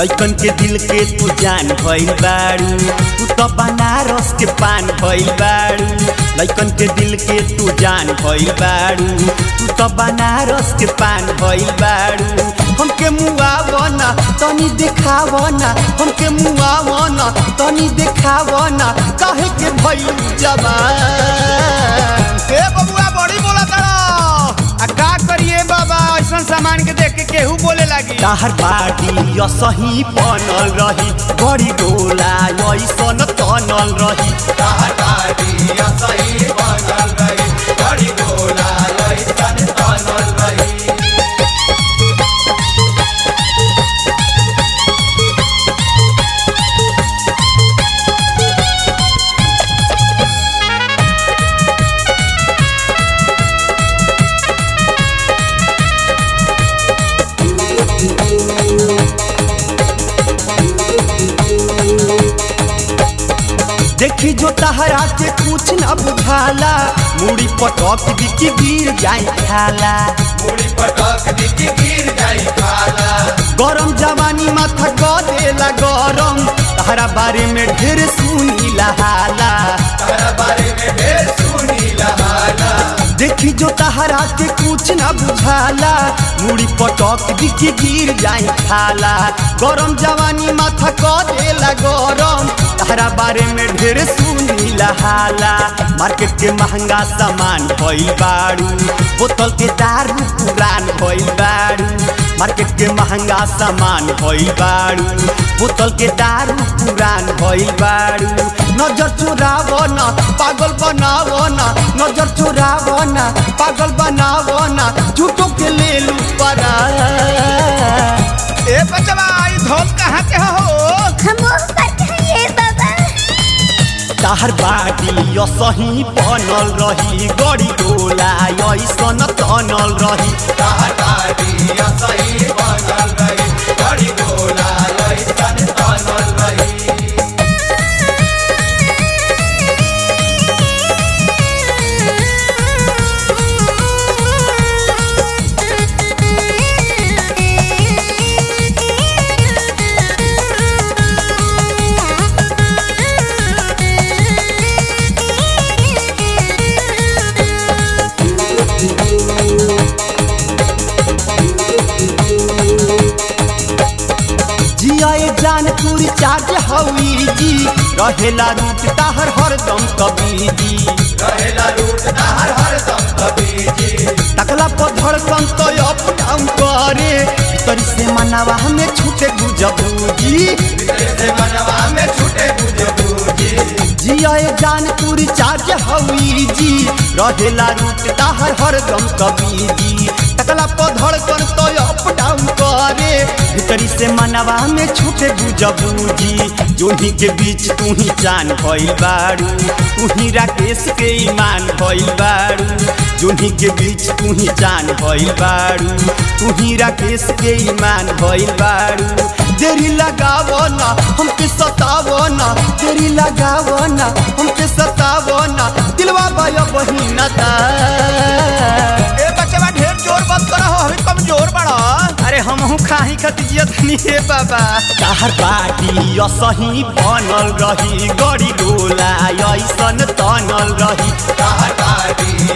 लइकन के दिल के तू जान भइल बारू तू तो बनारस के पान भइल बारू लइकन के दिल के तू जान भइल बारू तू तो बनारस के पान भइल बारू हमके मुआवना तनी देखावना हमके मुआवना तनी देखावना काहे के भइल जवान ए बबुआ बड़ी बोला तारा आ का करिए बाबा ऐसा सामान के देख के केहू बोले लागी ताहर बाटी असही बनल रही बड़ी गोला ऐसन तनल रही देखी जो तहरा के कुछ न बुझाला मुड़ी पटक दी कि गिर जाई खाला गरम जवानी माथा क देला गरम तहरा बारे में ढेर सुनी हाला देखी जो तहरा के कुछ न बुझाला मुड़ी पटक दी कि गिर जाई खाला गरम जवानी माथा क देला गरम तहरा बारे में ढेर सुनी हाला मार्केट के महंगा सामान भइल बारू बोतल के दारू पुरान भइल बारू मार्केट के महंगा सामान भइल बारू बोतल के दारू पुरान भइल बारू नजर चोरावो ना पागल बनावो ना नजर चोरावो ना पागल बनावो ना झूठो के ले लू परा ए बचवा ई धोल कहाँ के हो हम बताइए बाबा ताहर बाटी असही बनल रही गड़ी गोला ऐसन तनल रही जियाए जान पूरी चार्ज हवी जी रहेला रूट ताहर हरदम कभी जी तकला पर धड़कन तो अप डाउन करे भीतर से मनावा हमें छूटे गुजबूजी जियाए जान पूरी चार्ज हवी जी रहेला रूट ताहर हरदम कभी जी तकला पर धड़कन तो अप डाउन करे भीतरी से मनवा में छूटे गुजबूजी जोही के बीच तू ही जान भइल बारू तू ही राकेश के ईमान भइल बारू जोही के बीच तू ही जान भइल बारू तू ही राकेश के ईमान भइल बारू देरी लगावो ना हमके सतावो ना देरी लगावो ना हमके सतावो ना दिलवा बाया बहिना ता ए बचवा ढेर जोर बंद करा हो हमें कमजोर बड़ा अरे हमहू खाही खतिजियत नहीं हे बाबा ताहर बाटी असही बनल रही गड़ी गोला ऐसन तनल रही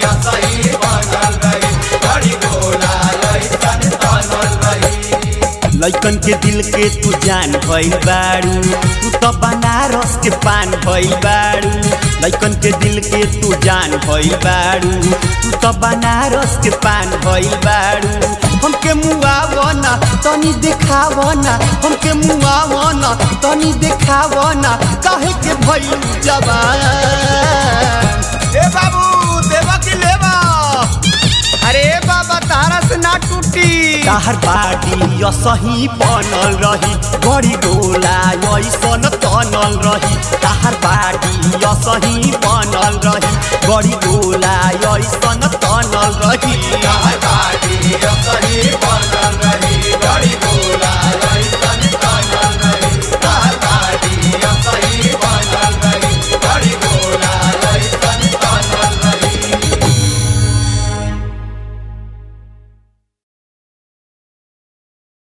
लइकन के दिल के तू जान भइल बारू तू तो बनारस के पान भइल बारू लइकन के दिल के तू जान भइल बारू तू तो बनारस के पान भइल बारू हमके मुआवना तनी देखावना हमके मुआवना तनी देखावना काहे के भइल जवान ए बाबू देवा की लेवा अरे बाबा तारा से ना टूटी ताहर बाटी असही बनल रही बड़ी गोला ऐसन तनल रही ताहर बाटी असही बनल रही बड़ी गोला ऐसन तनल रही सही